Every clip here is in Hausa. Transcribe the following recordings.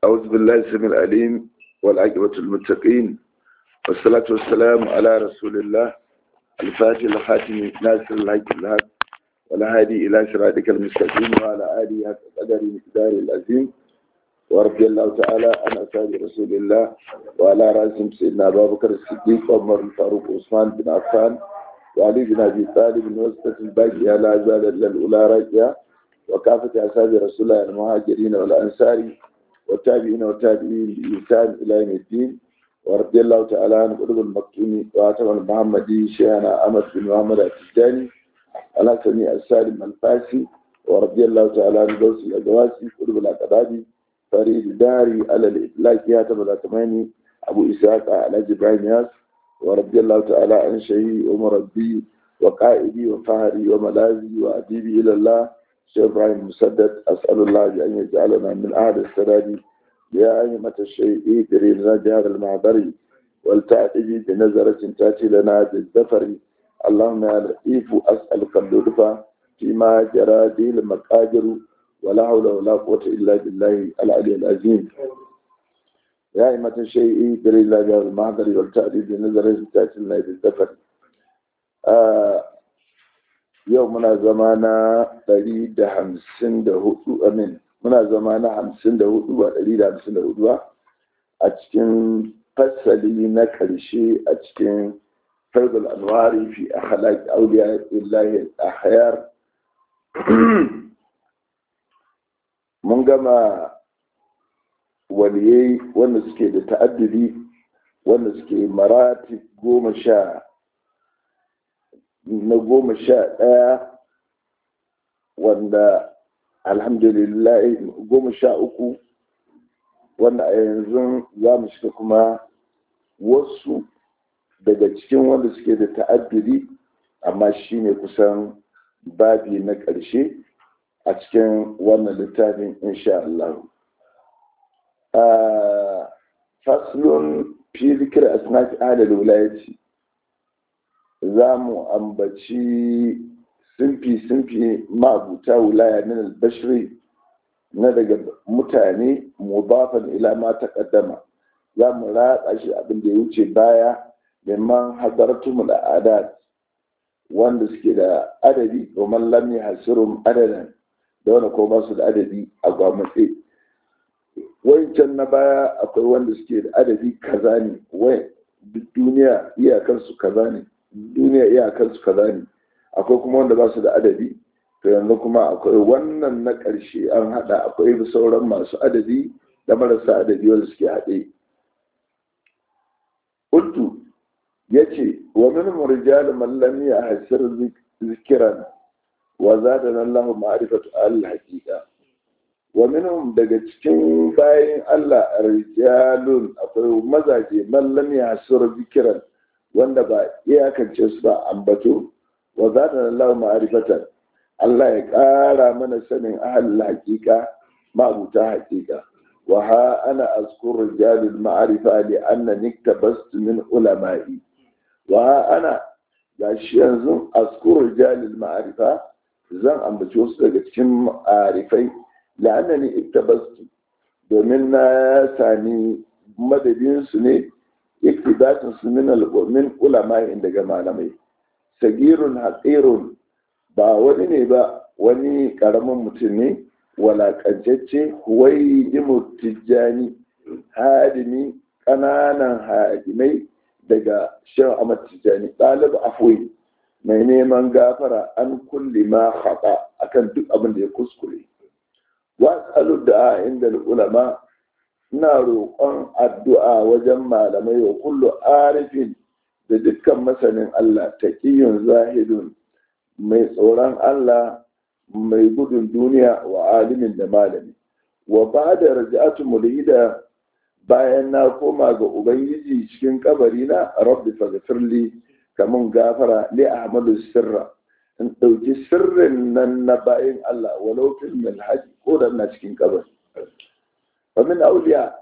أعوذ بالله السميع العليم والعاقبة المتقين والصلاة والسلام على رسول الله الفاتح الخاتم ناصر الحق الحق والهادي إلى صراطك المستقيم وعلى آله حق قدر مقدار العظيم ورضي الله تعالى عن أصحاب رسول الله وعلى رأسهم سيدنا أبا بكر الصديق وعمر الفاروق وعثمان بن عفان وعلي بن أبي طالب من وسطة الباقية لا زال إلا الأولى راجعة وكافة أصحاب رسول الله المهاجرين والأنصار والتابعين والتابعين بإحسان إلى يوم الدين ورضي الله تعالى عن قلوب المكتوم وعتم المحمدي شيخنا أحمد بن محمد التجاني على سميع السالم الفاسي ورضي الله تعالى عن دوس الأدواسي قلوب الأقدادي فريد الداري على الإطلاق ياتم الأتماني أبو إسحاق على جبران ياس ورضي الله تعالى عن شيخي ومربي وقائدي وفهري وملاذي وأديبي إلى الله شيخ إبراهيم مسدد أسأل الله أن يجعلنا من أهل السداد يا أئمة الشيء لنا جهاد المعبر ولتأتي بنظرة تأتي لنا بالزفر اللهم يا لطيف أسألك اللطف فيما جرى دي المقادر ولا حول ولا قوة إلا بالله العلي العظيم يا أئمة الشيء لنا جهاد المعبر ولتأتي بنظرة تأتي لنا بالزفر آه yau muna zama na ɗari da hamsin da hudu amin muna zama na hamsin da hudu ba ɗari da hamsin da hudu ba a cikin fasali na ƙarshe a cikin fardul anwari fi a halaki auliya illahi a hayar mun gama waliyai wanda suke da ta'addudi wanda suke marati goma sha na goma sha ɗaya wanda alhamdulillah goma sha uku wanda a yanzu za mu shiga kuma wasu daga cikin wanda suke da ta'addudi amma shi ne kusan babi na ƙarshe a cikin wannan littafin insha Allah. faslun fi zikir asnaf ahlul wilayati za mu ambaci simfi-simfi mabuta wilaya min albashiri na daga mutane mubafan ila ma taqaddama za mu ratsa shi abin da ya wuce baya neman hadartumul adat wanda suke da adadi domin lam yahsurum adadan da wanda ko ba su da adadi a gwamnati wancan na baya akwai wanda suke da adadi kaza ne wai duniya iyakansu kaza ne duniya iyakansu kaza ne akwai kuma wanda ba su da adadi to yanzu kuma akwai wannan na ƙarshe an haɗa akwai sauran masu adadi da marasa adadi wanda suke haɗe Uttu ya ce wa min murjal man a hasir zikiran wa zada Allah ma'rifatu al-haqiqa wa minhum daga cikin bayan Allah rijalun akwai mazaje man lam yahsur zikiran wanda ba iyakance su ba ambato wa zata Allah ma'arifatan Allah ya ƙara mana sanin ahal haƙiƙa ma'abuta haƙiƙa wa ha ana azkur rijalul ma'arifa li anna niktabastu min ulama'i wa ha ana gashi yanzu azkur rijalul ma'arifa zan ambaci wasu daga cikin ma'arifai la annani iktabastu domin na sami madadin su ne iktibatin su min min ulama daga malamai sagirun haƙirun ba wani ne ba wani ƙaramin mutum ne walaƙancacce huwai imu tijjani hadimi ƙananan hadimai daga shan amat tijjani ɗalib afwai mai neman gafara an kulli ma haɗa akan duk abin da ya kuskure wasu da inda ulama ina roƙon addu'a wajen malamai wa kullu arifin da dukkan masanin Allah taqiyyun zahidun mai tsoron Allah mai gudun duniya wa alimin da malami wa ba'da raja'atu mulhida bayan na koma ga ubangiji cikin kabari na rabbi faghfirli kamun gafara li ahmadu sirra in ɗauki sirrin nan na bayan Allah walau fil milhaji ko da na cikin kabari wa min auliya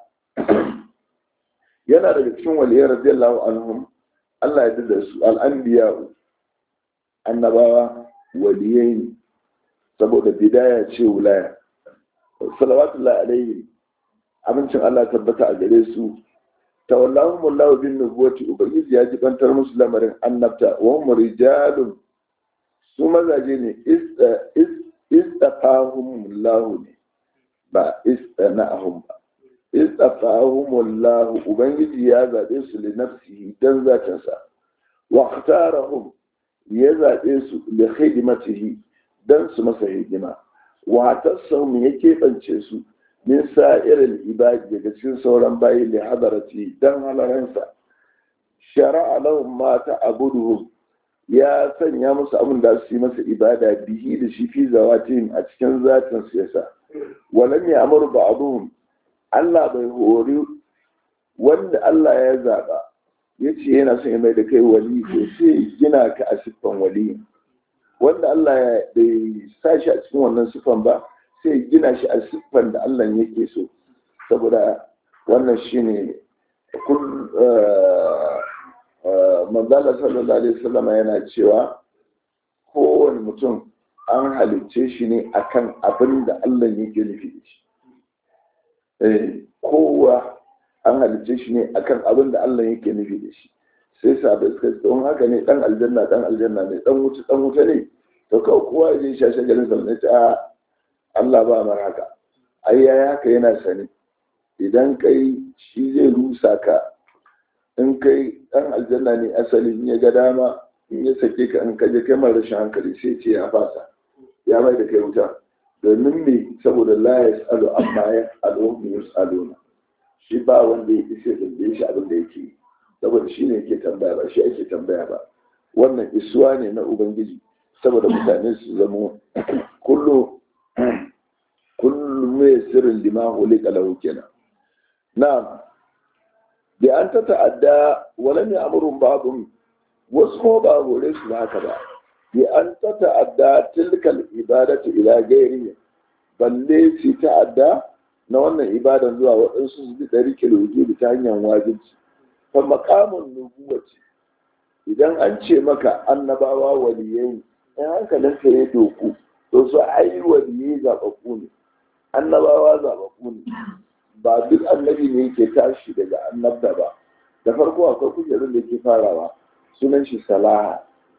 yana daga cikin waliyar radiyallahu anhum Allah ya da su al'anbiya annabawa waliyai ne saboda bidaya ce wulaya salawatullahi alaihi abincin Allah tabbata a gare su tawallahum wallahu bin nubuwati ubangiji ya jibantar musu lamarin annabta wa hum rijalun su mazaje ne istafahum Allah ne ba istana'ahum ba istafahum Allah ubangiji ya zabe su li nafsihi dan zatinsa wa ikhtarahum ya zabe su li khidmatihi dan su masa hidima wa tasawum ya keɓance su min sa'irin ibadi daga cikin sauran bayi li hadarati dan halaransa shara'a lahum ma ta'buduhum ya sanya musu abin da su yi masa ibada bihi da shi fi zawatihim a cikin zatin su yasa walam ya amuru ba'dhum Allah bai hori wanda Allah ya zaba yace yana son ya mai da kai wali to sai gina ka a siffan wali wanda Allah ya bai sa shi a cikin wannan siffan ba sai gina shi a siffan da Allah yake so saboda wannan shine kun manzala sallallahu alaihi wasallam yana cewa kowane mutum an halicce shi ne akan abin da Allah yake nufi da shi eh kowa an halicce shi ne akan abin da Allah yake nufi da shi sai sabai suka ce don haka ne dan aljanna dan aljanna ne dan wuta dan wuta ne to kawai kowa ya je shashe garin sa ne ta Allah ba mar haka ai yayi haka yana sani idan kai shi zai rusa ka in kai ɗan aljanna ne asalin ya ga dama in ya sake ka in kaje kai mara rashin hankali sai ce ya fasa ya mai da kai wuta domin me saboda la ya tsalo amma ya tsalo mu ya tsalo na shi ba wanda ya isa da shi abin da yake saboda shi ne yake tambaya ba shi ake tambaya ba wannan isuwa ne na ubangiji saboda mutane su zamo kullu kullu mai sirrin lima hulika lahu kenan na'am da an ta ta'adda wala ne amurin babun wasu kuma ba hore su haka ba bi an ta ta'adda tilkal ibadatu ila gairi balle su ta'adda na wannan ibadan zuwa waɗansu su bi ɗari kiloji ta hanyar wajibci fa makamun nubuwaci idan an ce maka annabawa waliyai in hankalin ka ya doku to su ai waliyai zaɓaɓɓu ne annabawa zaɓaɓɓu ne ba duk annabi ne yake tashi daga annabda ba da farko akwai kujerun da ke farawa sunan shi salaha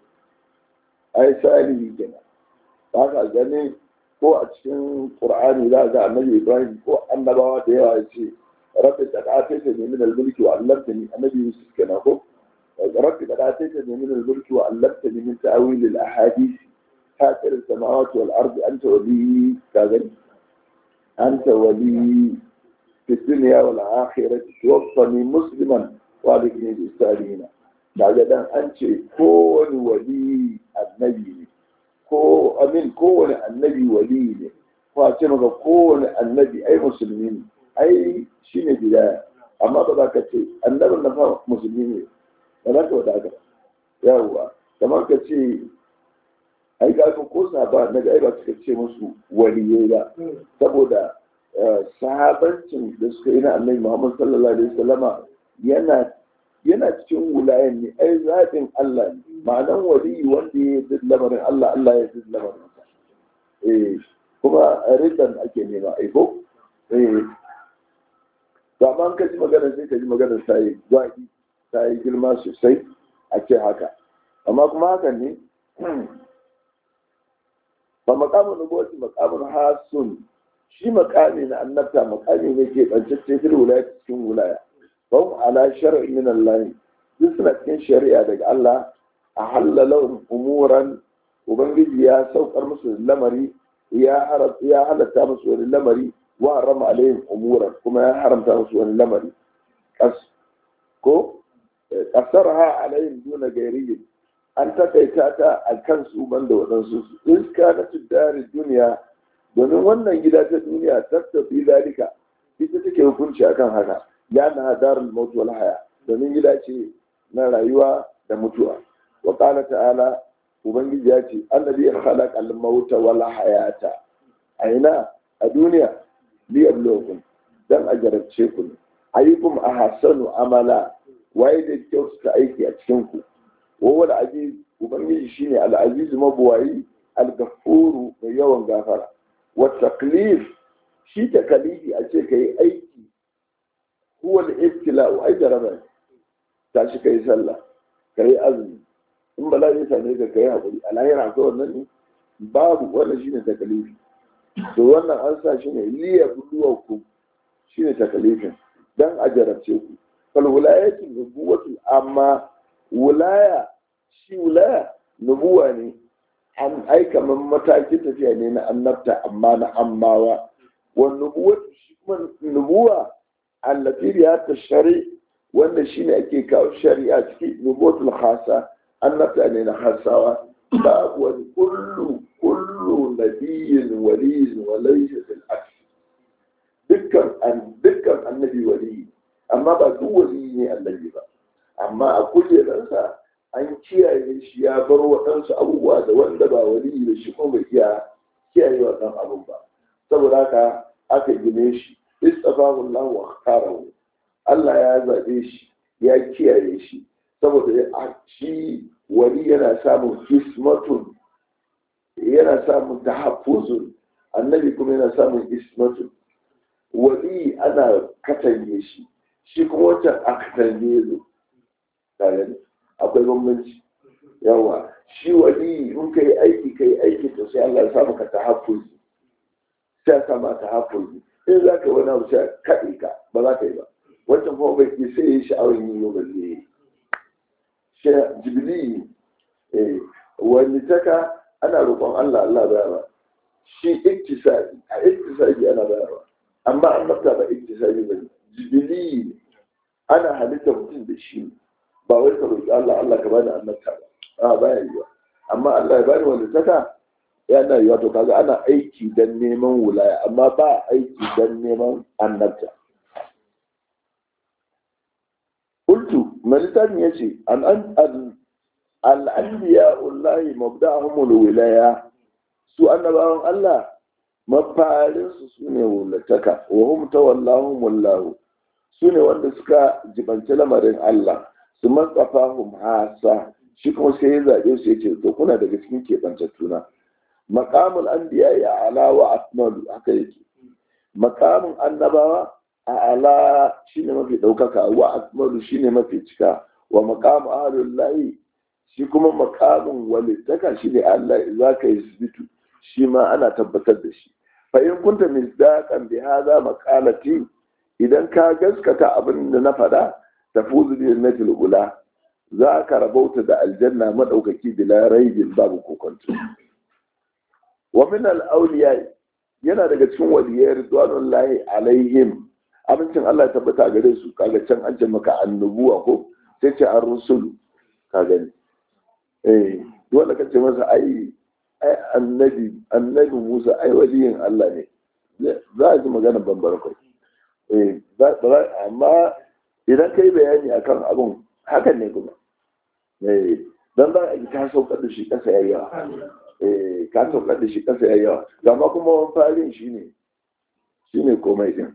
ai salihi kenan ba ka gani ko a cikin qur'ani za ga annabi ibrahim ko annabawa da yawa ya ce rabbi qad ataytani min al-mulki wa 'allamtani annabi yusuf kenan ko rabbi qad ataytani min al-mulki wa 'allamtani min ta'wil al-ahadith fatir as-samawati wal ardi anta wali ka gani anta wali في الدنيا والآخرة توفني مسلما والدني بالسالين daga dan an ce kowane wali annabi ne ko amin kowane annabi wali ne ko a ce maka kowane annabi ai musulmi ne ai shi ne bidaya amma ba za ka ce annabin na fa musulmi ne ba za ka wada ka yawwa kamar ka ce ai ga ko saba na ga ai ba suka ce musu waliyai ba saboda sahabancin da suka yi na annabi Muhammad sallallahu alaihi wasallama yana yana cikin wulayen ne ai zaɓin Allah ne ma'anan wali wanda ya yi lamarin Allah Allah ya yi lamarin sa eh kuma ridan ake nema ai ko eh to amma ka ji magana sai ka ji magana sai gwaki sai girma sosai a ce haka amma kuma hakan ne fa maqamun nubuwati maqamun hasun shi makami na annabta makami ne ke ɓancacce fil wilaya cikin wilaya don ala shar'i min Allah duk suna cikin shari'a daga Allah a halala umuran ubangiji ya saukar musu lamari ya halatta musu wani lamari wa harama alaihim umuran kuma ya haramta musu wani lamari kas ko kasarha alaihim duna gairiyin an takaita ta a kansu banda waɗansu iska na tuddari duniya domin wannan gida ta duniya tattafi zalika ita take hukunci akan haka ya na darul maut wal haya domin gida ce na rayuwa da mutuwa wa qala ta'ala ubangiji ya ce annabi ya khalaqa al mauta wal hayata aina a duniya li yabluwakum dan a jarabce ku ne ayyukum ahsanu amala waye da kyautata aiki a cikin ku wa wal aziz ubangiji shine al aziz mabuwayi al gafuru mai yawan gafara والتكليف shi takalifi a ce ka yi aiki huwa al-ibtila'u ai jaraba tashi kai sallah kai azumi in bala ya same ka kai hakuri a lahira ko wannan ne babu wannan shine takalifi to wannan an sa shi ne liya buluwakum shine takalifin dan a jarabce ku fal wilayatu nubuwatu amma wilaya shi wilaya nubuwa ne an aika man matakin tafiya ne na annabta amma na ammawa wa nubuwatu shi kuma nubuwa allati ya ta shari wanda shine ake kawo shari'a ciki nubuwatul khasa annabta ne na hasawa babu wani kullu kullu nabiyyin waliyin wa laysa fil aks dukkan an dukkan annabi waliyi amma ba duk waliyi ne annabi ba amma a kujeransa an kiyaye shi ya bar waɗansu abubuwa da wanda ba waliyi da shi kuma bai iya kiyaye waɗannan abun ba saboda haka aka gine shi istafahu Allah wa kharahu Allah ya zabe shi ya kiyaye shi saboda shi wali yana samun kismatun yana samun tahaffuzun annabi kuma yana samun ismatun wali ana katange shi shi kuma wancan a katange zo tare akwai bambanci yawa shi wali in ka yi aiki ka yi aiki to sai Allah ya samu ka tahaffuzi sai ya sama tahaffuzi in za ka wani abu sai kaɗe ka ba za ka yi ba wancan kuma bai ke sai ya yi sha'awar yin yau ba zai yi jibili wani taka ana roƙon Allah Allah bayarwa shi iktisadi a iktisadi ana bayarwa amma an mafta ba iktisadi ba jibili ana halitta mutum da shi ba wai ka roƙi Allah Allah ka bani annabta ba a baya yiwa amma Allah ya bani wani taka yana yiwa to kaga ana aiki dan neman wulaya amma ba aiki dan neman annabta qultu malitan yace an an al-anbiya wallahi mabda'ahum wilaya su annabawan Allah mafarin su sune wulataka wa hum tawallahum wallahu sune wanda suka jibanci lamarin Allah su matsafahum hasa shi kuma sai ya zaɓe su ya ce to kuna daga cikin keɓantattuna makamul anbiya ya ala wa akmalu haka yake makamin annabawa a ala shine mafi ɗaukaka wa akmalu shine mafi cika wa makamu ahlullahi shi kuma makamin walittaka shine Allah za ka yi sibitu shi ma ana tabbatar da shi fa in kunta misdaqan bi hadha maqalati idan ka gaskata abin da na faɗa tafuzu bi jannatil ula za ka rabauta da aljanna madaukaki bila raibin babu kokonto wa min al awliya yana daga cikin waliyai ridwanullahi alaihim abincin Allah ya tabbata gare su kaga can an ce maka annubuwa ko sai ce an rusulu ka gani eh dole ka ce masa ai ai annabi annabi Musa ai waliyin Allah ne za a ji magana bambara kai eh amma idan kai bayani akan abun hakan ne kuma eh dan ba a ta saukar da shi kasa yayi yawa eh ka saukar da shi kasa yayi yawa amma kuma wani farin shine shine komai din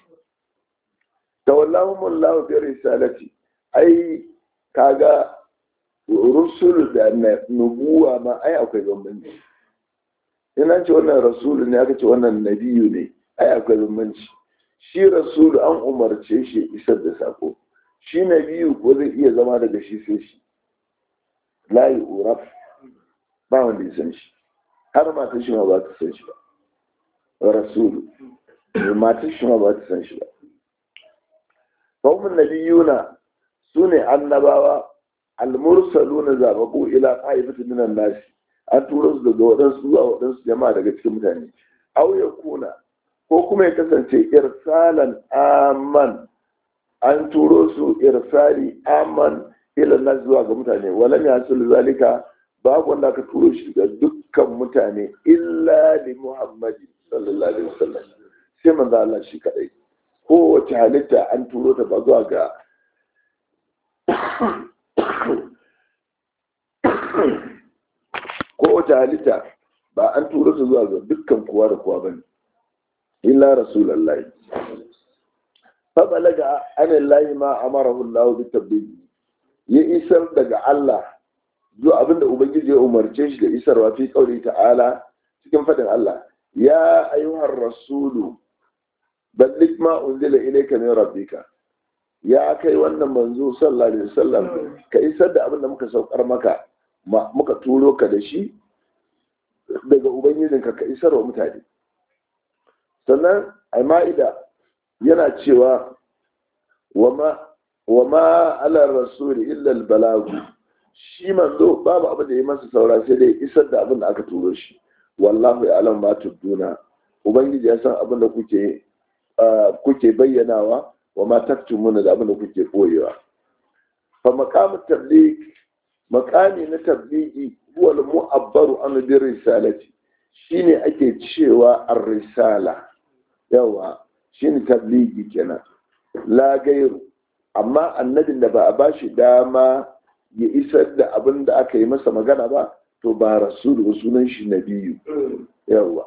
tawallahum Allah bi risalati ai kaga rusul da nubuwa ma ai akwai bambanci ina ce wannan rasulu ne aka ce wannan nabiyu ne ai akwai bambanci shi rasulu an umarce shi isar da sako shi nabiyu ko zai iya zama daga shi sai shi layi uraf ba wanda ya san shi har matan shi ma ba ta san shi ba rasulu matan shi ma ba ta san shi ba fahimmin nabiyuna su ne annabawa almursaluna zababu ila qaifatin minan nasi an turo su daga waɗansu zuwa waɗansu jama'a daga cikin mutane aw ya kuna ko kuma ya kasance irsalan aman an turo su irsali aman ila nas zuwa ga mutane walam yasul zalika babu wanda aka turo shi ga dukkan mutane illa li muhammadi sallallahu alaihi wasallam sai manzo Allah shi kadai kowace halitta an turo ta ba zuwa ga kowace halitta ba an turo su zuwa ga dukkan kowa da kowa bane illa rasulullahi fa balaga anillahi ma amarahu Allah bi tabligh ya isar daga Allah zuwa abinda ubangiji ya umarce shi da isarwa fi kauri ta'ala cikin fadin Allah ya ayyuhar rasulu balligh ma unzila ilayka min rabbika ya kai wannan manzo sallallahu alaihi wasallam ka isar da abin da muka saukar maka muka turo ka da shi daga ubangijinka ka isar wa mutane sannan a ma'ida yana cewa wa ma ala rasuli illa balagu shi manzo babu abin da ya masa saura sai dai isar da abin da aka turo shi wallahu ya alam ma tubduna ubangiji ya san abin da kuke kuke bayyanawa wa ma taktumuna da abin da kuke koyewa fa maqamu tabligh maqami na tablighi huwa al-mu'abbaru an bi risalati shine ake cewa ar-risala yawa shine tablighi kenan la gairu amma annabin da ba a bashi dama ya isar da abin da aka yi masa magana ba to ba rasulu sunan shi nabiyu yawa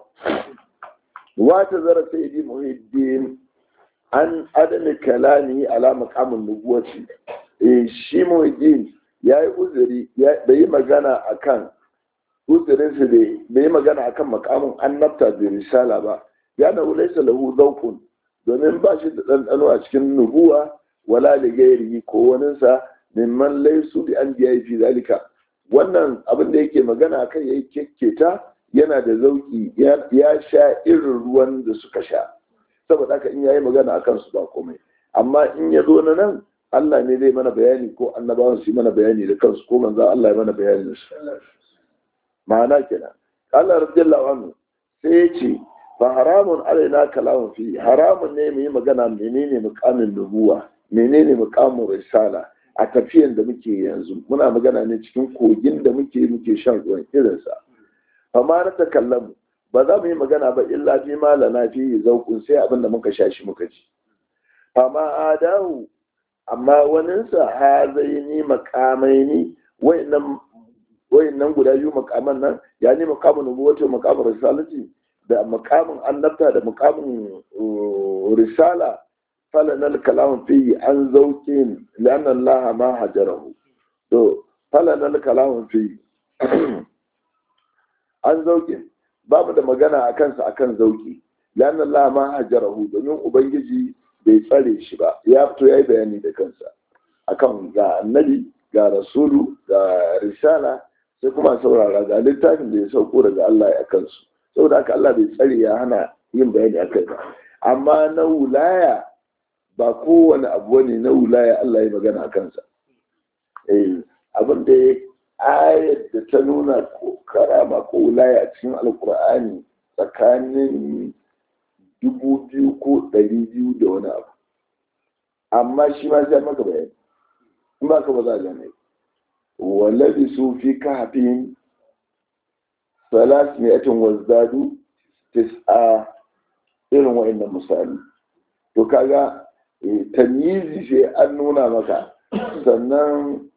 wata zara sayyidi muhiddin an adana kalami ala maqamin nubuwati eh shi muhiddin yayi uzuri bai yi magana akan uzurin su bai yi magana akan maqamin annabta da risala ba ya na laysa lahu zawqun domin ba shi da ɗanɗano a cikin nubuwa wala da gairi ko waninsa mimman laisu bi an biya fi zalika wannan abin da yake magana akan yayi kekketa yana da zauki ya sha irin ruwan da suka sha saboda haka in yayi magana akan su ba komai amma in ya zo na nan Allah ne zai mana bayani ko annabawan su mana bayani da kansu ko manzo Allah ya mana bayani da su ma'ana kenan Allah radiyallahu anhu sai ya ce fa haramun alaina kalamun fi haramun ne mu yi magana menene mukamin nubuwa menene mukamin risala a tafiyan da muke yanzu muna magana ne cikin kogin da muke muke shan ruwan irinsa amma na takallamu ba za mu yi magana ba illa fi malana fi zauƙun sai abin da muka sha shi muka ji amma adahu amma waninsa ha zai ni makamai ni wayannan guda biyu makaman nan ya ni makamin nubuwata makamin risalati da makamin annabta da makamin risala falanar kalamun fiye an zauke lannan laha ma hajarahu to falanar kalamun fiye an zauke babu da magana a kansa akan zauki lannan laha ma hajarahu domin ubangiji bai tsare shi ba ya fito ya yi bayani da kansa akan ga annabi ga rasulu ga risala sai kuma saurara ga littafin da ya sauko daga Allah ya kansu saboda haka Allah bai tsare ya hana yin bayani akai ba amma na wulaya ba kowane abu ne na wulaya Allah ya magana a kansa eh abin da ya ayar da ta nuna ko karama ko wulaya a cikin alkur'ani tsakanin dubu biyu ko ɗari biyu da wani abu amma shi ma sai maka bayani in ba ka ba za a gane wallabi su fi kafin salas mi'atin wazdadu tis'a irin wa'annan misali to kaga tamyizi sai an nuna maka sannan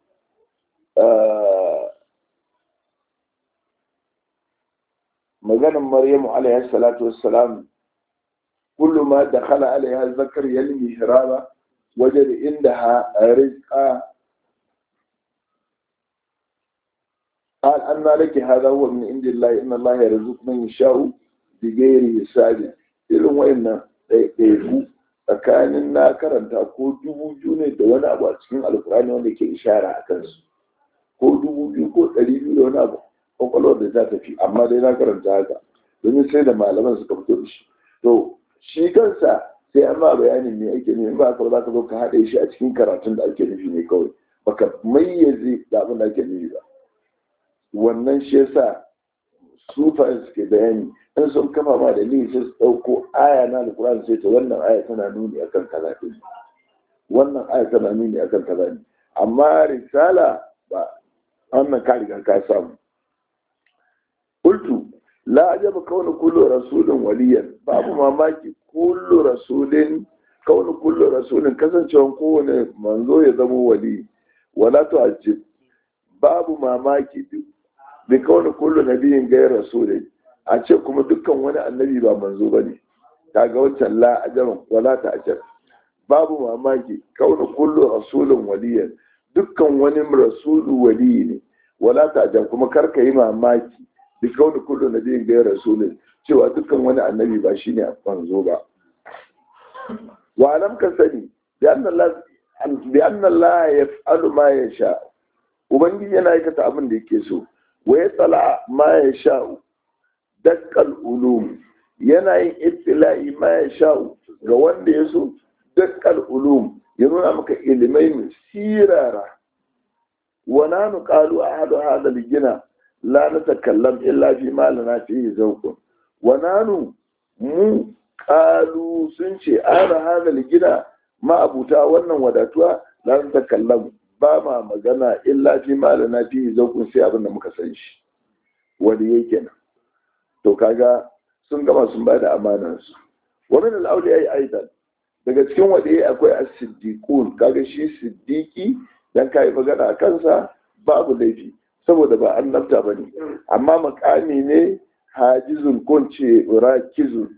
maganin maryamu alaihi salatu wassalam kullu ma dakhala alaiha zakar yalmi hiraba wajada indaha rizqa قال أن لك هذا هو من عند الله إن الله يرزق من يشاء بغير حساب irin wayannan ɗaiɗaiku tsakanin na karanta ko dubu biyu ne da wani abu a cikin alkurani wanda ke ishara a kansu ko dubu biyu ko ɗari biyu da wani abu kwakwalwar da ta tafi amma dai na karanta haka domin sai da malaman suka fito da shi to shi kansa sai an ma bayanin me ake nufi ba ka za ka zo ka haɗe shi a cikin karatun da ake nufi ne kawai baka mayyaze da abin da ake nufi ba wannan shi yasa sufayen suke bayani in sun kafa ma da sai su ɗauko aya na alkur'ani sai ta wannan aya tana nuni akan kaza ɗin wannan aya tana nuni akan kaza ne amma risala ba wannan ka riga ka samu qultu la ajaba kaunu kullu rasulin waliyan babu mamaki kullu rasulin kaunu kullu rasulin kasancewan kowane manzo ya zama wali wala tu'ajjib babu mamaki bi kaunu kullu nabiyin gayar rasulin a ce kuma dukkan wani annabi ba manzo ba ne kaga wancan la ajaban wala ta ajar babu mamaki kauna kullu rasulun waliyan dukkan wani rasulu wali ne wala ta ajar kuma kar ka yi mamaki bi kauna kullu nabiyin gayar rasulun cewa dukkan wani annabi ba shine manzo ba wa alam ka sani da annan bi anna Allah yaf'alu ma yasha ubangiji yana aikata abin da yake so wa yatsala ma yasha dakkal ulum yana yin ibtila'i ma yasha ga wanda ya so dakkal ulum ya nuna maka ilimai mai sirara wa nanu qalu ahadu hadha al-gina la natakallam illa fi ma lana fihi zawqun wa nanu mu qalu sun ce ana hadha al-gina ma abuta wannan wadatuwa la natakallam ba ma magana illa fi ma lana fihi zawqun sai abin da muka san shi wani yake nan to kaga sun gama sun bada amanar su wa min al-awliya aidan daga cikin waɗe akwai as-siddiqun kaga shi siddiqi dan kai magana a kansa babu laifi saboda ba annabta bane amma makami ne hajizun ko ce rakizun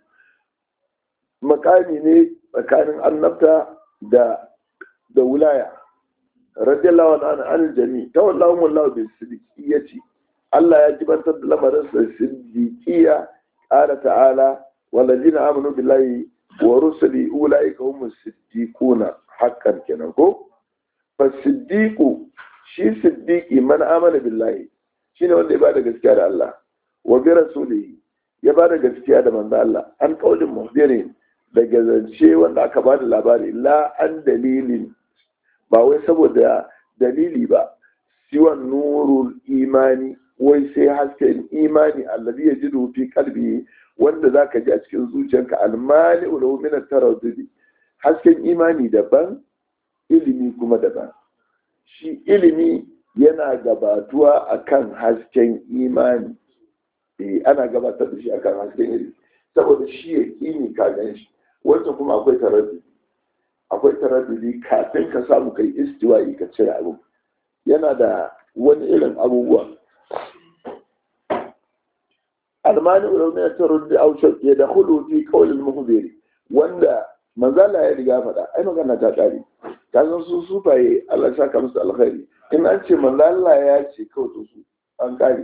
makami ne tsakanin annabta da da wilaya radiyallahu anhu an jami tawallahu wallahu bi siddiqiyati Allah ya jibantar da lamarin sa siddiqiya qala ta'ala walladina amanu billahi wa rusuli ulaika humus siddiquna haqqan kenan ko fa siddiqu shi siddiqi man amana billahi shine wanda ya bada gaskiya da Allah wa bi rasulihi ya bada gaskiya da manzo Allah an kaulin muhdirin daga zance wanda aka bada labari la an dalilin ba wai saboda dalili ba siwan nurul imani wai sai hasken imani alladhi yajidu fi qalbi wanda za ka ji a cikin zuciyarka almani ulahu min taraddudi hasken imani daban ilimi kuma daban shi ilimi yana gabatuwa akan hasken imani eh ana gabatar da shi akan hasken ilimi saboda shi ya kini ka gan shi wancan kuma akwai taraddudi akwai taraddudi kafin ka samu kai istiwa'i ka cire abu yana da wani irin abubuwa almani ulama ta ruddi aushar ya da hulu fi kawalin muhbiri wanda manzala ya riga faɗa ai magana ta ƙare ta san su sufaye Allah saka musu alkhairi in an ce manzala ya ce kawai to su an ƙare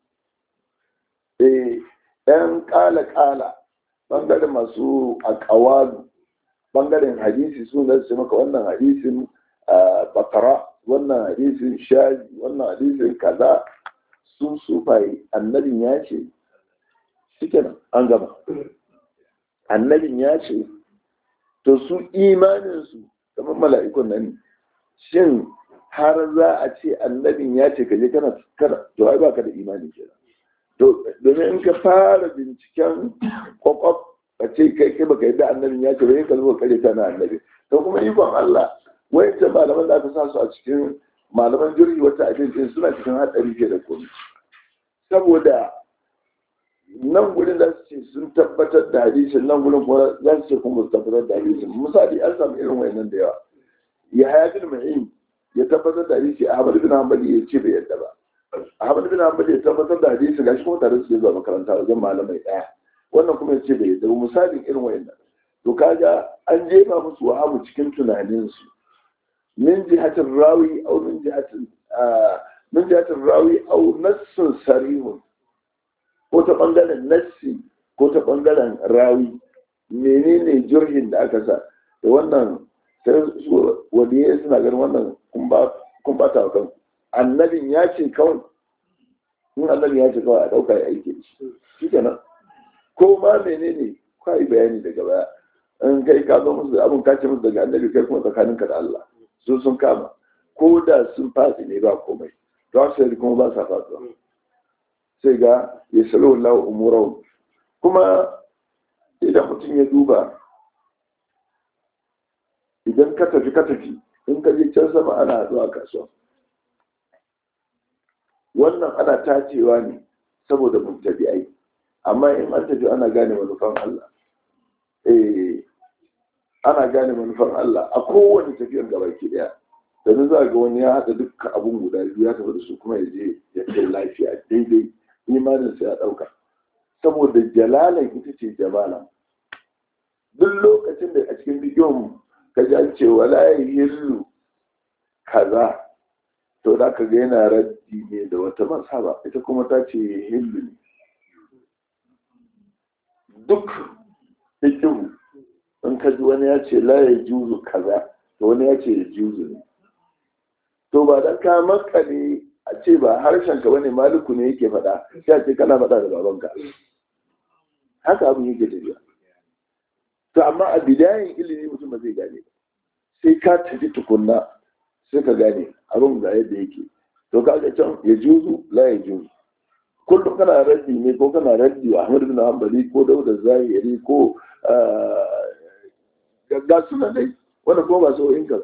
eh ɗan ƙala ƙala bangaren masu akawalu bangaren hadisi su na su maka wannan hadisin bakara wannan hadisin shaji wannan hadisin kaza su sufaye annabin ya ce shike nan an gama annabin ya ce to su imaninsu kamar mala'ikun nan shin har za a ce annabin ya ce kaje kana kana to ai baka da imani kenan to domin in ka fara binciken kwakwaf a ce kai kai baka yadda annabin ya ce bai ka zo kare ta na annabi to kuma ikon Allah wai ta malaman da aka sa su a cikin malaman jirgi wata abin suna cikin hatsari ke da komai saboda nan gudun za su ce sun tabbatar da hadisin nan gudun kuma za su ce kuma su tabbatar da hadisin misali an samu irin wayannan da yawa ya haya bin ma'in ya tabbatar da hadisi ahmad bin hanbali ya ce bai yadda ba ahmad bin hanbali ya tabbatar da hadisi gashi kuma tare su zuwa makaranta wajen malamai daya wannan kuma ya ce bai yadda ba misalin irin wayannan to kaga an jefa musu wahamu cikin tunaninsu min jihatin rawi au min jihatin min jihatin rawi au nassun sarihun ko ta ɓangaren nassi ko ta ɓangaren rawi menene jirgin da aka sa da wannan sai su waliye suna ganin wannan kun ba ta kan annabin ya ce kawai in annabin ya ce kawai a ɗauka ya aiki da shi shi kenan ko ma menene ka yi bayani daga baya in kai ka zo musu abin ka ce musu daga annabi kai kuma tsakaninka da Allah su sun kama ko da sun fasi ne ba komai to sai kuma ba sa fasuwa sai ga ya salo lawa umurau kuma idan mutum ya duba idan ka tafi ka tafi in ka je can sama ana zuwa kasuwa wannan ana tacewa ne saboda mun tafi ai amma in an tafi ana gane manufan Allah eh ana gane manufan Allah a kowane tafiyar gabaki daya da za ga wani ya haɗa dukkan abun guda biyu ya tafi da su kuma ya je ya kai lafiya daidai imaninsa ya ɗauka saboda jalalan ita ce jamala duk lokacin da a cikin bidiyon ka ji an ce wala ya hillu kaza to da ka ga yana raddi ne da wata masaba ita kuma ta ce hillu ne duk hikimu in ka ji wani ya ce la ya juzu kaza to wani ya ce ya juzu ne to ba dan ka makale a ce ba harshen ka bane maliku ne yake faɗa sai a ce kana faɗa da babanka haka abin yake tafiya to amma a bidayen ilimi mutum ba zai gane ba sai ka tafi tukunna sai ka gane abin ga yadda yake to ka ga can ya juzu la ya juzu kullum kana raddi ne ko kana raddi wa Ahmad bin Hanbali ko Dauda Zahiri ko ga suna dai wanda ko ba so in ka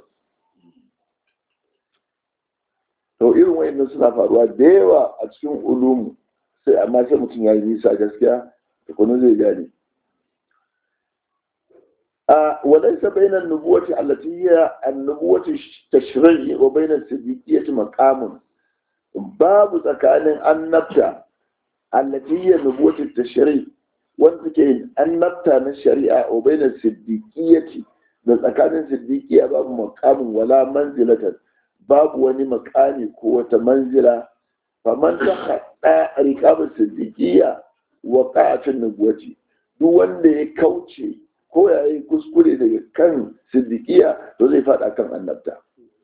to irin wayannan suna faruwa da yawa a cikin ulumu sai amma sai mutum ya yi nisa gaskiya da kuma zai gane وليس بين النبوة التي هي النبوة التشريعية وبين الصديقية مقام باب tsakanin annabta التي هي نبوة التشريع wanda ke annabta na shari'a wa bainar siddiqiyati da tsakanin siddiqiya babu maqamin wala manzilatan babu wani makami ko wata manzila faman ta hada riqabin siddiqiya wa qa'atin nubuwati duk wanda ya kauce ko ya yi kuskure daga kan siddiqiya to zai fada kan annabta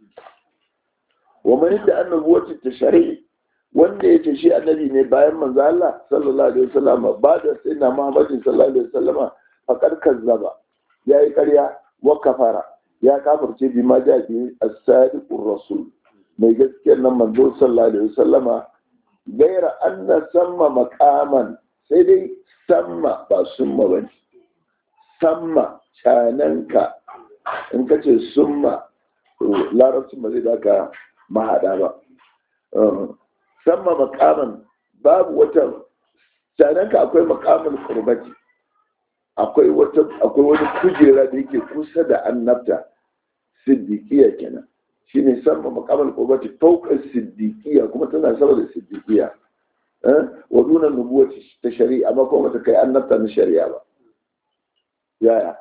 wa man da annabuwati ta shari'i wanda ya ce shi annabi ne bayan manzo Allah sallallahu alaihi wasallam ba da sayyidina Muhammadin sallallahu alaihi wasallam faqad kazzaba yayi ƙarya wa kafara ya kafirce bi ma ja bi as-sadiqur rasul mai gaskiyar nan manzo sallallahu alaihi wasallam gaira anna samma maqaman sai dai samma ba summa bane samma cananka in ka ce summa larabcin ba zai baka mahada ba samma makaman babu wata sananka akwai makaman kurbati akwai wata akwai wani kujera da yake kusa da annabta siddiqiya kenan shine samma makaman kurbati fawqa siddiqiya kuma tana sama da siddiqiya eh wa duna nubuwati ta shari'a amma kuma ta kai annabta na shari'a ba yaya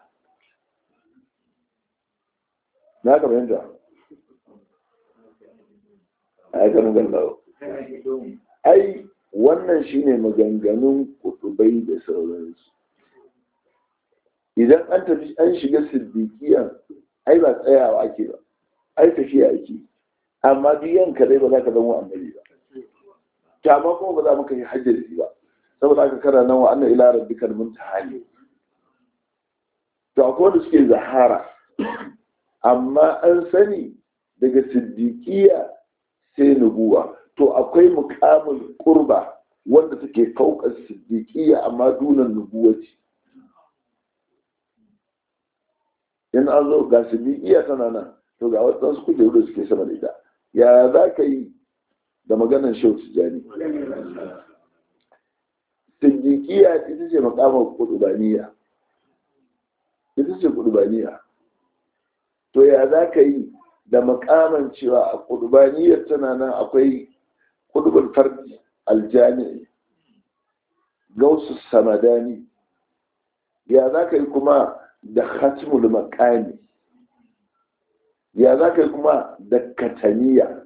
na ka fahimta ai kan gallawa ai wannan shine maganganun kutubai da sauransu idan an tafi an shiga siddiqiya ai ba tsayawa ake ba ai tafiya ake amma biyan ka dai ba za ka zama annabi ba ta ma kuma ba za mu kai hajji ba saboda aka kara nan wa anna ila rabbikal muntaha ne to akwai wanda suke zahara amma an sani daga siddiqiya sai nubuwa to akwai mukamin kurba wanda take kaukar siddiqiya amma dunan nubuwaci in an zo ga siddiqiya tana nan to ga wasu kujeru da suke sama da ita ya za ka yi da maganar shau tijani siddiqiya ita ce makamin kudubaniya ita ce kudubaniya to ya za ka yi da makaman cewa a kudubaniyar tana nan akwai kudubin fardi aljami'i gausu samadani ya za ka yi kuma da khatmul makami ya za ka yi kuma da kataniya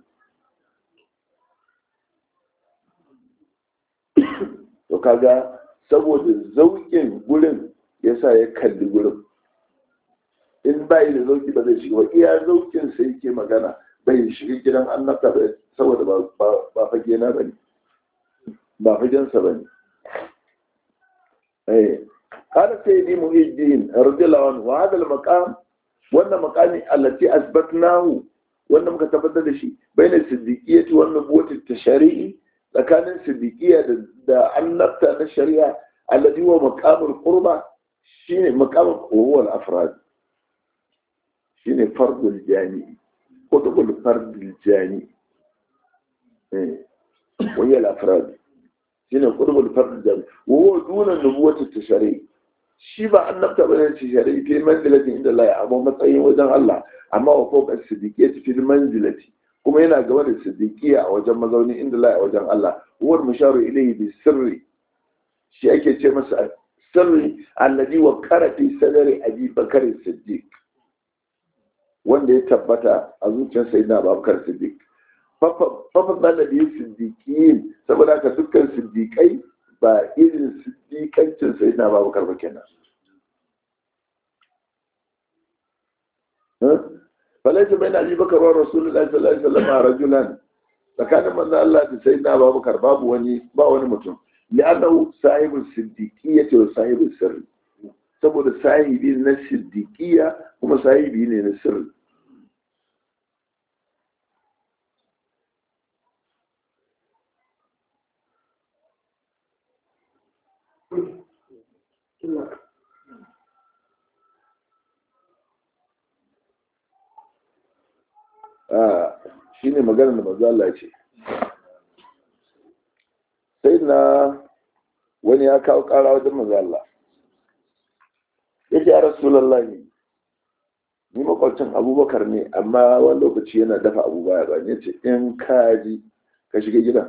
to kaga saboda zaukin gurin yasa ya kalli gurin in bai da zauki ba zai shiga ba iya zaukin sai yake magana bai shiga gidan annabta ba saboda ba fage na bane ba fagensa bane eh قال سيدي محي الدين رضي الله عنه وهذا المقام wannan makami allati asbatnahu wanda muka tabbatar da shi bayan siddiqiyyati wan nubuwati tashari'i tsakanin siddiqiyya da annabta na shari'a allati huwa maqamul qurba shine maqamul huwa al-afrad shine fardul jami'i kutubul fardul jami'i eh wani al-afrad shine kutubul fardul jami'i wa huwa duna nubuwati tashari'i shi ba annabta bane ce shari'i fi manzilati inda Allah ya amma matsayin wajen Allah amma wa fawqa siddiqiyati fi manzilati kuma yana gaba da siddiqiya a wajen mazauni inda Allah a wajen Allah huwa musharu ilayhi bi sirri shi ake ce masa sirri alladhi wa qara fi sadri abi bakr siddiq wanda ya tabbata a zuciyar sayyidina abubakar siddiq fafa bala da siddiqiyin saboda haka dukkan siddiqai ba irin siddiƙancin sai na babu karfa kenan falaita bai na abi bakar wa rasulullahi sallallahu alaihi wasallam rajulan tsakanin manzo Allah da sayyidina Abubakar babu wani ba wani mutum li'annahu sahibul siddiqiyyati wa sahibul sirri saboda sahibi na siddiqiyya kuma sahibi ne na sirri shi ne maganar da manzo Allah ce sai na wani ya kawo ƙara wajen manzo Allah ya ce ya rasulallahi ni makwabcin abubakar ne amma wani lokaci yana dafa abu baya ba ya ce in kaji ka shiga gidan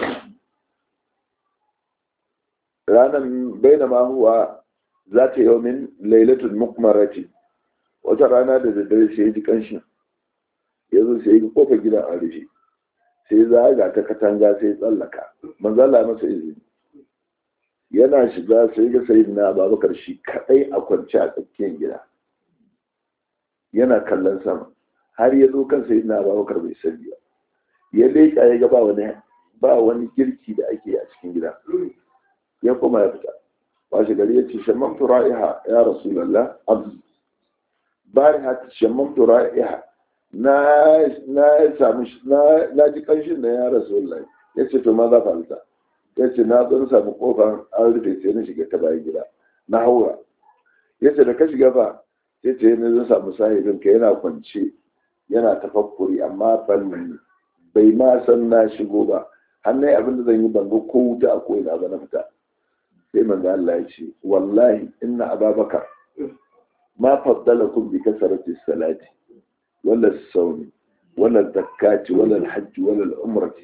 ranar baina ma huwa za ta yi min lailatul mukmarati wata rana da daddare sai ya ji kanshin ya zo sai ya kofa gidan a rufe sai zaga ta katanga sai tsallaka manzala masa izini yana shiga sai ga sai na babakar shi kadai a kwance a tsakiyar gida yana kallon sama har ya zo kan sai na babakar bai sani ba ya leƙa ya ga ba wani ba wani girki da ake a cikin gida ya koma ya fita washe gari ya ce shamman tura'iha ya rasulallah abu bari ha shamman tura'iha na samu na ji kanshin da ya rasulallah ya ce to ma za falta ya ce na zo samu kofar an rufe sai na shiga ta bayan gida na haura ya ce da ka shiga ba ya ce na zo samu sahibin ka yana kwance yana tafakkuri amma ban bai ma san na shigo ba hannun abin da zan yi ban ga ko wuta a ko'ina ba na fita sai manzo Allah ya ce wallahi inna ababakar ma faddalakum bi kasarati salati wala sawmi wala zakati wala hajji wala umrati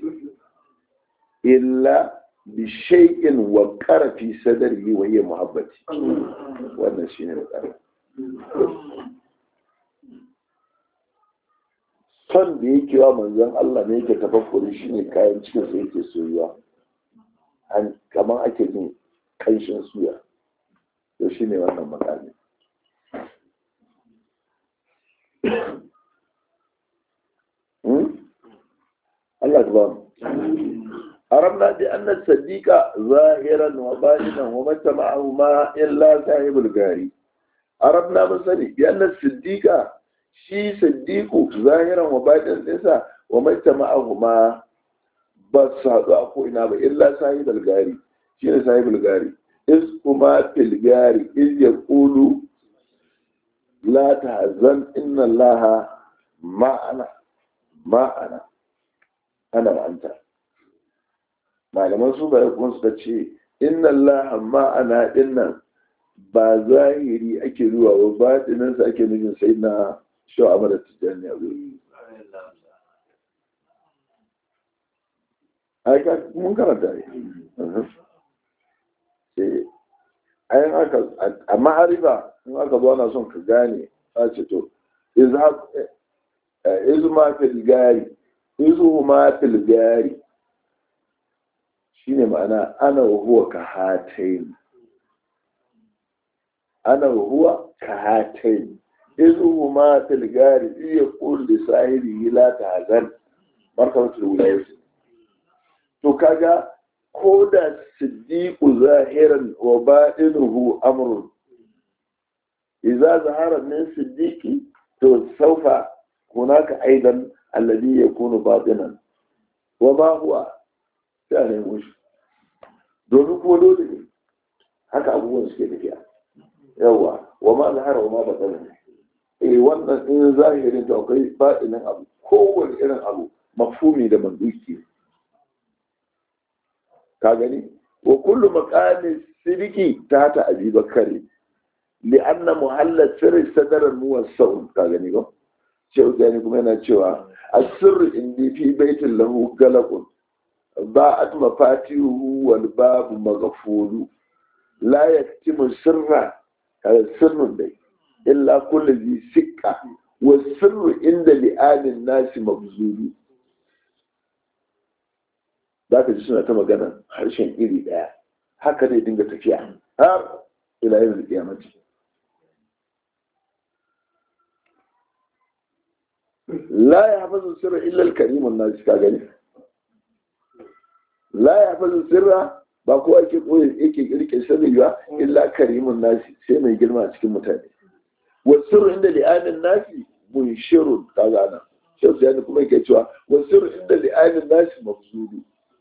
illa bi shay'in wa fi sadrihi wa hiya muhabbati wannan shine da son da yake wa manzon Allah ne yake tafakkuri shine kayan cikin sa yake soyuwa an kamar ake jin kanshin suya to shi ne wannan makami Allah ta ba mu أرمنا بأن الصديق ظاهرا وباطنا ومتى معه ما إلا صاحب الغاري أرمنا مثلي بأن الصديق شي صديق ظاهرا وباطنا ليس ومتى معه ما بس هذا أخو إنابة إلا صاحب الغاري شي صاحب الغاري إذ هما في الغاري إذ يقول لا تحزن إن الله معنا معنا أنا وأنت malaman su bai kuma suka ce inna Allah ma'ana dinnan ba zahiri ake zuwa ba batinin sa ake nufin sai na shaw amara tijani a wuri ai ka mun karanta ne sai ayin aka a ma'arifa in aka zo ana son ka gane a ce to izu ma fil gari izu ma fil gari shine ma'ana ana huwa ka hatain ana huwa ka hatain izu huma fil gari iya qul li sahibi la tahzan markabatul wilayah to kaga ko da siddiqu zahiran wa batinuhu amrun idza zahara min siddiqi to saufa hunaka aidan alladhi yakunu batinan wa ma huwa sai a nemo shi domin kuma dole ne haka abubuwan suke tafiya yawa wa ma zahara wa ma batsala ne eh wannan in zahirin to akwai baɗinin abu kowane irin abu mafhumi da manduki ka gani wa kullu maqami sidiki ta ta abi bakari li anna muhalla sirri sadaran muwassau ka gani ba cewa gani kuma yana cewa asirru indi fi baitin lahu galaqun باءت مفاتيحه والباب مغفول لا يكتم سرا هذا السر دي إلا كل ذي سكة والسر عند لآل الناس مبذول ذاك جسنا تما غنا harshen iri daya haka dai dinga tafiya har ila yin kiyamati la ya hafazu sirra illa al-karimun nas ka gani la ya hafazu sirra ba kowa yake koyi yake rike sirri ba illa karimun nasi sai mai girma a cikin mutane wa sirru inda li'anin nasi munshirun kaga ana shi sai kuma yake cewa wa sirru inda li'anin nasi mafzudu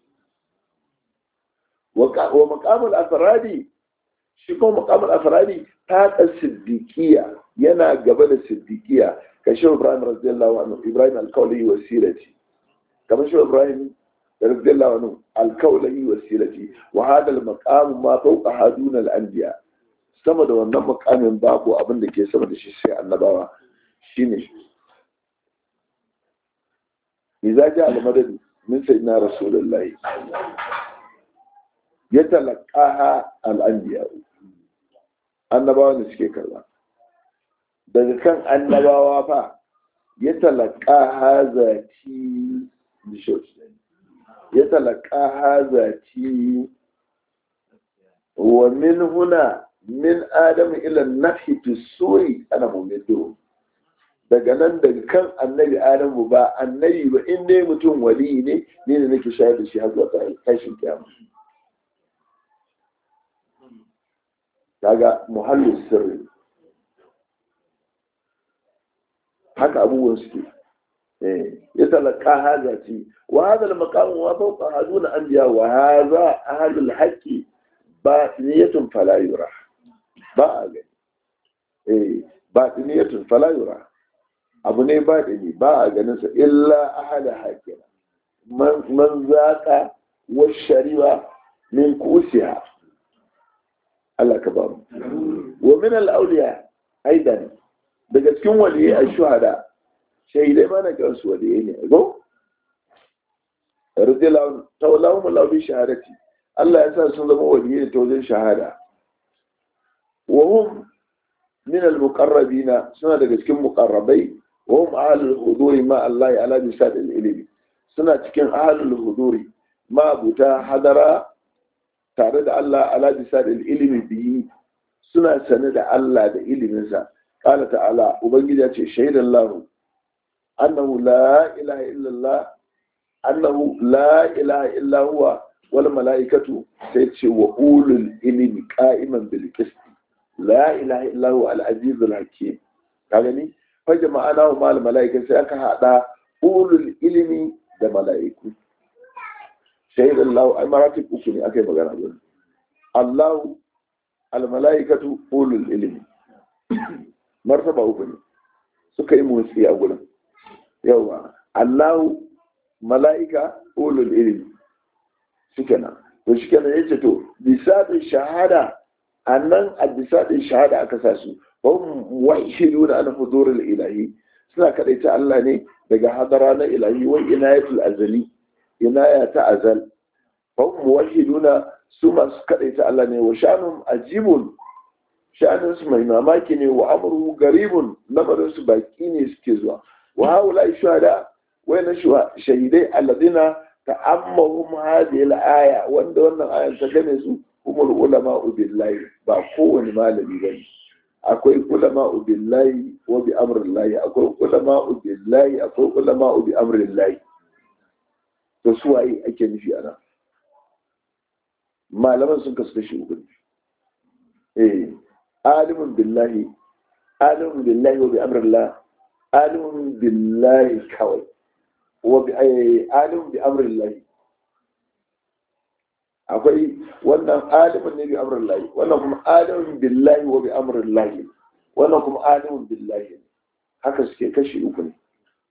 wa maqamul afradi shi kuma maqamul afradi ta ka siddiqiya yana gaba da siddiqiya ka shi Ibrahim radiyallahu anhu Ibrahim al-Qawli wa sirati kamar shi Ibrahim radiyallahu anhu al-Qawli wa sirati wa hada al-maqam ma fawqa haduna al-anbiya sama da wannan maqamin babu abin da ke sama da shi sai annabawa shine idza ja al-madad min sayyidina rasulullahi yatalaqaha al-anbiya annabawa ne suke karba daga kan annabawa fa ya talaka hazati ya talaka hazati wa min huna min adam ila nafi fi suri ana mumidu daga nan daga kan annabi adamu ba annabi ba in dai mutum wali ne ne da nake shayar da shi har zuwa tashin kiyama kaga muhallin sirri haka abubuwan suke ya talaka haza ce wa haza da makamun wa fauka haduna an biya wa haza ahalul haƙƙi ba niyatun falayura ba a gani eh ba niyatun falayura abu ne ba da ni ba a ganin sa illa ahada haƙƙina man zaƙa wa shari'a min kusiya Allah ka ba mu wa min al-awliya aidan daga cikin waliyai a shuhada shahidai ma na kansu waliyai ne go radiyallahu ta'ala mu lawi shahadati Allah ya sa sun zama waliyai ta wajen shahada wa hum min al-muqarrabina suna daga cikin muqarrabai wa hum ahlul huduri ma Allah ala bisad al-ilmi suna cikin ahlul huduri ma buta hadara tare da Allah ala bisad al-ilmi bihi suna sane da Allah da iliminsa قال تعالى وبنجي شهد الله أنه لا إله إلا الله أنه لا إله إلا هو والملائكة سيتشي وأول العلم قائما بالقسط لا إله إلا هو العزيز الحكيم كاغني فجمعناه مع الملائكة سيأكا هذا أول العلم ده ملائكة شهد الله أي مراتب أكوني أكي مغانا الله الملائكة أول العلم martaba uku ne suka yi motsi a gurin yawa allahu mala'ika ulul ilmi suke nan to shi kenan yace to bisadin shahada annan a bisadin shahada aka sa su hum wahiduna an hudurul ilahi suna kadaita Allah ne daga hadara na ilahi wa inayatul azali inaya ta azal hum wahiduna su masu kadaita Allah ne wa shanum ajibun sha'aninsu mai mamaki ne wa amurhu garibun lamarinsu baki ne suke zuwa wa haula shuhada na shahidai alladina ta'ammahum hadhihi al-aya wanda wannan ayan ta gane su umul ulama billahi ba kowane malami bane akwai ulama billahi wa bi amrillahi akwai ulama billahi akwai ulama bi amrillahi to su waye ake nufi ana malaman sun kasu kashi uku eh alimun billahi alimun billahi wa bi amrillah alimun billahi kawai wa bi alimun bi amrillah akwai wannan alimun ne bi amrillah wannan kuma alimun billahi wa bi amrillah wannan kuma alimun billahi haka suke kashi uku ne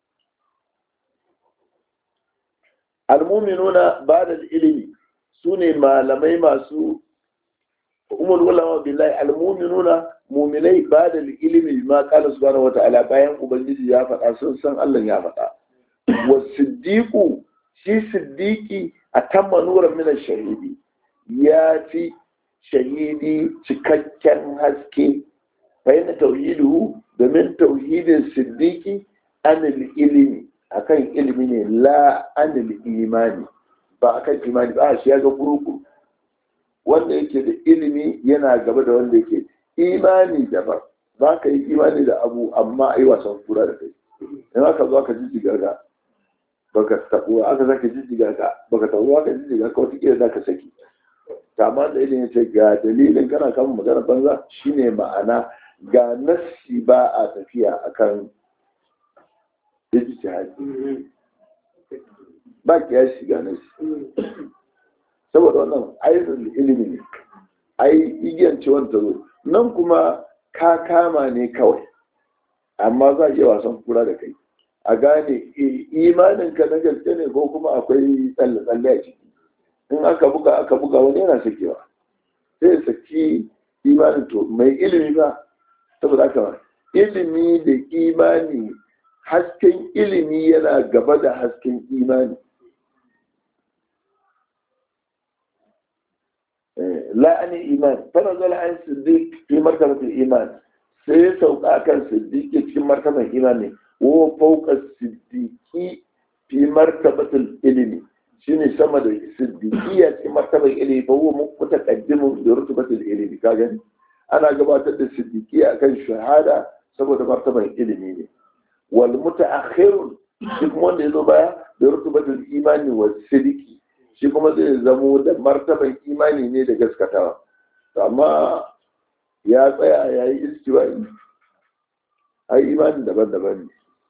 almuminuna ba da ilimi su ne malamai masu umar ulama billahi almuminuna muminai ba da ilimi ma kala subhanahu wata'ala bayan ubangiji ya faɗa sun san Allah ya faɗa wa siddiqu shi siddiqi a tamma nuran min shahidi ya fi shahidi cikakken haske fa yana tauhidu domin tauhidin siddiqi anil ilimi akan ilimi ne la anil imani ba akan imani ba shi ya ga kurukuru wanda yake da ilimi yana gaba da wanda yake imani daban za ka yi imani da abu amma a yi wasan kura da kai in aka zo aka jijjiga ka baka taɓo aka sake jijjiga ka baka taɓo aka jijjiga ka wata kila za ka saki amma da ilimi ce ga dalilin kana kama magana banza shine ma'ana ga nassi ba a tafiya akan ijtihadi ba kiyasi ga nassi saboda wannan ayyukan ilimi ne ai igiyan ciwon ta zo nan kuma ka kama ne kawai amma za a iya wasan kura da kai a gane imanin ka na gaske ne ko kuma akwai tsalle-tsalle a ciki in aka buga aka buga wani yana sakewa sai saki imanin to mai ilimi ba saboda haka ilimi da imani hasken ilimi yana gaba da hasken imani la'ani iman fara zala an siddiq fi martabatul iman sai ya sauka kan siddiqi cikin martaban imani wa fawqa siddiqi fi martabatul ilmi shine sama da siddiqiya cikin martaban ilmi fa huwa mutaqaddimu bi rutubatil ilmi ka gani ana gabatar da siddiqiya akan shahada saboda martaban ilimi ne wal mutaakhir shi kuma wanda yazo baya da rutubatul imani wa siddiqi shi kuma zai zamo da martaban imani ne da gaskatawa amma ya tsaya ya yi istiwa'i ai imani daban-daban ne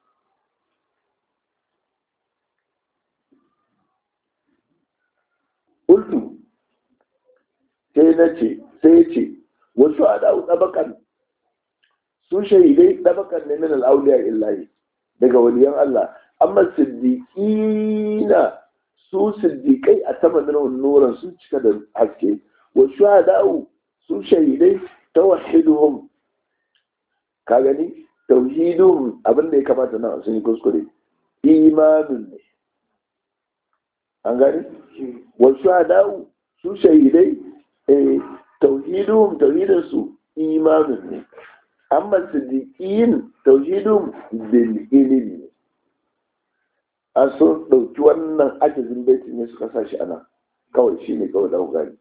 Ultu sai na ce sai ce wasu a da'u ɗabakan su shahidai ɗabakan ne min al'auliya illahi daga waliyan Allah amma siddiƙina su siddiƙai a tamanin nuran sun cika da haske wa shuhada'u su shahidai tawhiduhum ka gani tauhiduhum abin da ya kamata na sun yi kuskure imanin ne an gani wa shuhada'u su shahidai eh tauhiduhum tauhidin su imanin ne amma siddiqin tauhiduhum bil ilmi an so ɗauki wannan ajazin baiti ne suka sa shi ana kawai shi ne kawai ɗau gani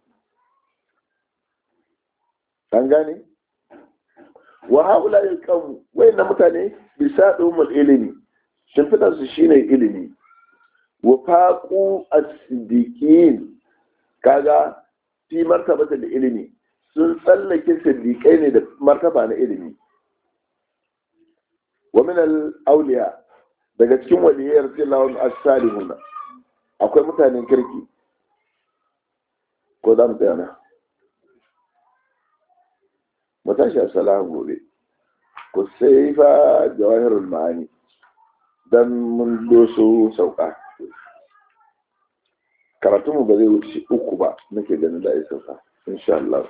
an gane wa haula ya kan wayan mutane bisa ɗumul ilimi shimfiɗar su shine ilimi wa faqu as-siddiqin kaga fi martabata da ilimi sun tsallake siddiqai ne da martaba na ilimi wa min al-awliya daga cikin waliyar filawun as-salihuna akwai mutanen kirki ko za mu tsaya na mu tashi a salahu gobe ku sai fa jawahirul ma'ani dan mun doso sauka karatunmu ba zai wuce uku ba nake ganin da ya sauka insha Allah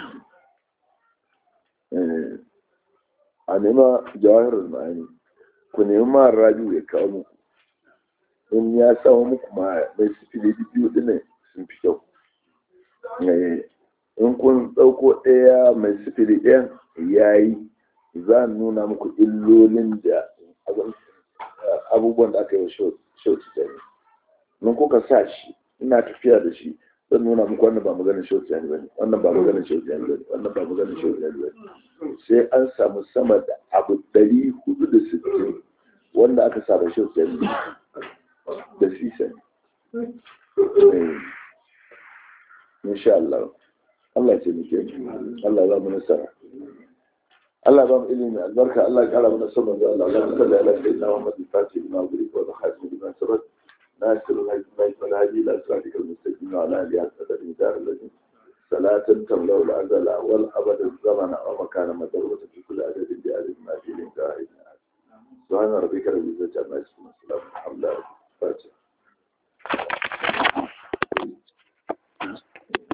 a nema jawahirul ma'ani ku nemi ma rabiu ya kawo muku in ya samu muku ma mai sifili biyu ɗin sun fi kyau in kun ɗauko ɗaya mai sifili ɗayan ya yi za a nuna muku illolin da abubuwan da aka yi wa shauci da ne in kuka sa shi ina tafiya da shi zan nuna muku wannan ba maganin shauci da ne wannan ba maganin shauci da ne wannan ba maganin shauci da ne sai an samu sama da abu ɗari hudu da sittin wanda aka sa da shauci da ne da sisa ne insha Allah Allah ce muke Allah za mu nasara Allah ba mu ilimi albarka Allah ya kara mana sabon da Allah Allah sallallahu alaihi wa sallam Muhammad Fati ibn Abu Bakr wa Khatim ibn Sabat ناصر الهدي والهدي الى صراطك المستقيم وعلى اله وصحبه دار الذين صلاة تملا الازل والابد الزمن ومكان مدروسة في كل عدد بعدد ما في الانتهاء سبحان ربك رب العزة عما يصفون